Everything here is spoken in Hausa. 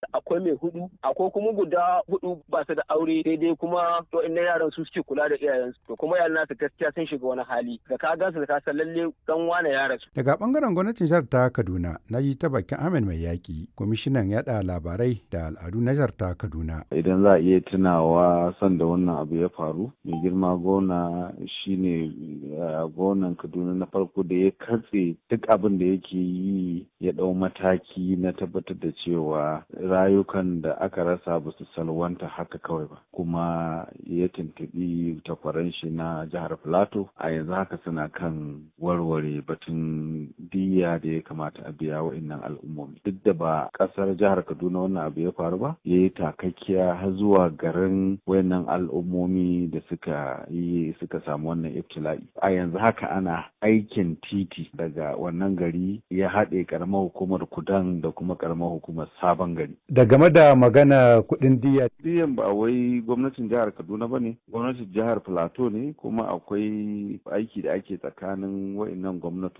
akwai mai hudu akwai kuma guda hudu ba su da aure daidai kuma to inna yaran su suke kula da iyayensu to kuma yaran nasu gaskiya sun shiga wani hali da ka gansu da ka san lalle dan wane ya rasu daga bangaren gwamnatin jihar ta Kaduna na yi ta bakin Ahmed Mai Yaki kwamishinan yada labarai da al'adu na jihar ta Kaduna idan za a iya tunawa sanda wannan abu ya faru mai girma gona shine gonan Kaduna na farko da ya katse duk abin da yake yi ya dau mataki na tabbatar da cewa rayukan da aka rasa ba su salwanta haka kawai ba kuma ya tuntubi takwaran shi na jihar Filato a yanzu haka suna kan warware batun diya da ya kamata a biya wa'annan al'ummomi duk da ba kasar jihar Kaduna wannan abu ya faru ba ya yi takakkiya har zuwa garin wayannan al'ummomi da suka yi suka samu wannan ibtila'i a yanzu haka ana aikin titi daga wannan gari ya haɗe karamar hukumar kudan da kuma karamar hukumar sabon gari da game da magana kuɗin diya diyan ba wai gwamnatin jihar kaduna ba ne gwamnatin jihar plateau ne kuma akwai aiki da ake tsakanin wayannan gwamnati